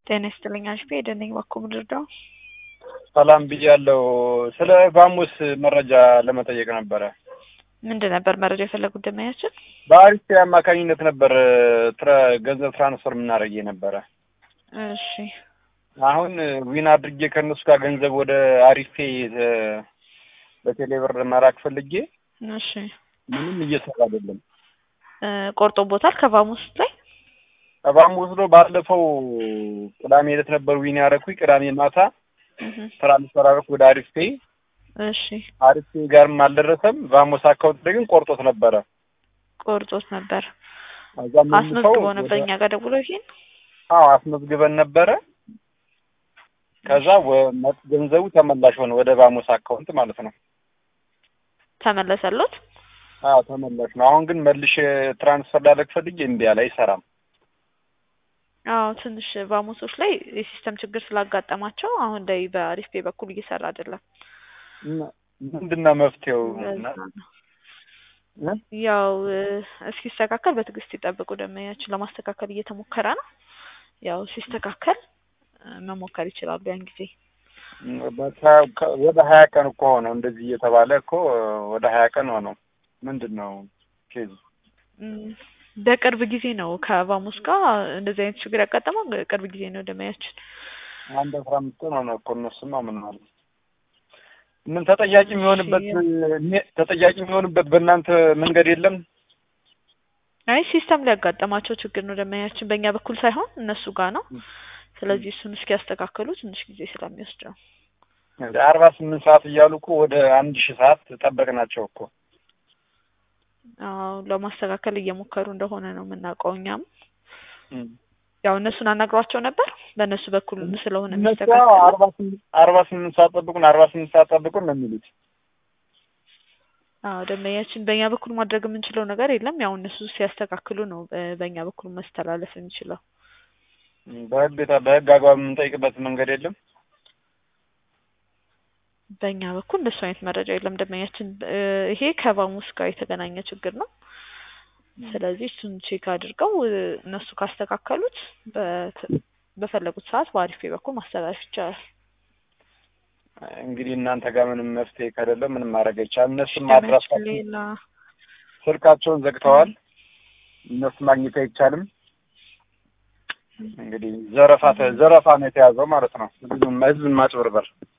ጤና ይስጥልኝ አሽፌ ደነኝ ባኮ ምድርዳው ሰላም ብያለሁ። ስለ ቫሙስ መረጃ ለመጠየቅ ነበረ። ምንድን ነበር መረጃ የፈለጉት ደመኛችን? በአሪፍ አማካኝነት ነበር ትረ- ገንዘብ ትራንስፈር የምናደርግ ነበረ። እሺ አሁን ዊን አድርጌ ከእነሱ ጋር ገንዘብ ወደ አሪፌ በቴሌብር መላክ ፈልጌ እሺ ምንም እየሰራ አይደለም። እ ቆርጦ ቦታል ከቫሙስ ላይ ቫሙስ ነው። ባለፈው ቅዳሜ ዕለት ነበር ዊን ያደረኩኝ። ቅዳሜ ማታ እህ፣ ትራንስፈር አደረኩ ወደ አሪፌ። እሺ አሪፌ ጋርም አልደረሰም። ቫሙስ አካውንት ላይ ግን ቆርጦት ነበረ። ቆርጦት ነበር እዛ መልሰው አስመዝግቦ ወደ- ነበር እኛ ጋር ደውሎ ይሄን አዎ አስመዝግበን ነበረ። ከዛ ወ- መ- ገንዘቡ ተመላሽ ሆነ ወደ ቫሙስ አካውንት ማለት ነው። ተመለሰሎት። አዎ ተመላሽ ነው። አሁን ግን መልሼ ትራንስፈር ላደርግ ፈልጌ እምቢ አለ፣ አይሰራም። አዎ ትንሽ ቫሙሶች ላይ የሲስተም ችግር ስላጋጠማቸው አሁን ላይ በአሪፍ ፔ በኩል እየሰራ አይደለም። እና ምንድን ነው መፍትሄው? ለዛ ነው። እ? ያው እ፣ እስኪስተካከል በትዕግስት ይጠብቁ። ደመኛችን ለማስተካከል እየተሞከረ ነው። ያው ሲስተካከል እ፣ መሞከር ይችላሉ ያን ጊዜ በካ- ከ- ወደ ሀያ ቀን እኮ ሆነው እንደዚህ እየተባለ እኮ ወደ ሀያ ቀን ሆነው። ምንድን ነው ኬዙ? እም፣ በቅርብ ጊዜ ነው ከቫሙስ ጋር እንደዚህ አይነት ችግር ያጋጠመው ቅርብ ጊዜ ነው ደመያችን። አንድ አስራ አምስት ቀን ሆነ እኮ እነሱማ ምን ማለት ምን ተጠያቂ የሚሆንበት እኔ- ተጠያቂ የሚሆንበት በእናንተ መንገድ የለም? አይ ሲስተም ላይ ያጋጠማቸው ችግር ነው ደመኛችን፣ በእኛ በኩል ሳይሆን እነሱ ጋር ነው። ስለዚህ እሱን እስኪያስተካክሉ ትንሽ ጊዜ ስለሚወስድ ነው። እንደ አርባ ስምንት ሰዓት እያሉ እኮ ወደ አንድ ሺህ ሰዓት ጠበቅናቸው እኮ። አዎ ለማስተካከል እየሞከሩ እንደሆነ ነው የምናውቀው። እኛም እም። ያው እነሱን አናግሯቸው ነበር። በእነሱ በኩል ስለሆነ እነሱ የሚስተካከለው አርባ ስምንት አርባ ስምንት ሰዓት ጠብቁን፣ አርባ ስምንት ሰዓት ጠብቁን ነው የሚሉት። አዎ ደንበኛችን በእኛ በኩል ማድረግ የምንችለው ነገር የለም። ያው እነሱ ሲያስተካክሉ ነው እ፣ በእኛ በኩል መስተላለፍ የሚችለው። እም፣ በህግ የታ- በህግ አግባብ የምንጠይቅበት መንገድ የለም። በእኛ በኩል እንደሱ አይነት መረጃ የለም ደንበኛችን። እ፣ ይሄ ከቫሙስ ጋር የተገናኘ ችግር ነው። ስለዚህ እሱን ቼክ አድርገው እ፣ እነሱ ካስተካከሉት በት- በፈለጉት ሰዓት በአሪፌ በኩል ማስተላለፍ ይቻላል። እንግዲህ እናንተ ጋር ምንም መፍትሄ ከሌለ ምንም ማድረግ አይቻልም። እነሱም ደንበኛችን አድራሻቸውን ሌላ ስልካቸውን ዘግተዋል። እነሱ ማግኘት አይቻልም። እንግዲህ ዘረፋ ተ- ዘረፋ ነው የተያዘው ማለት ነው። ህዝብን ህዝብን ማጭበርበር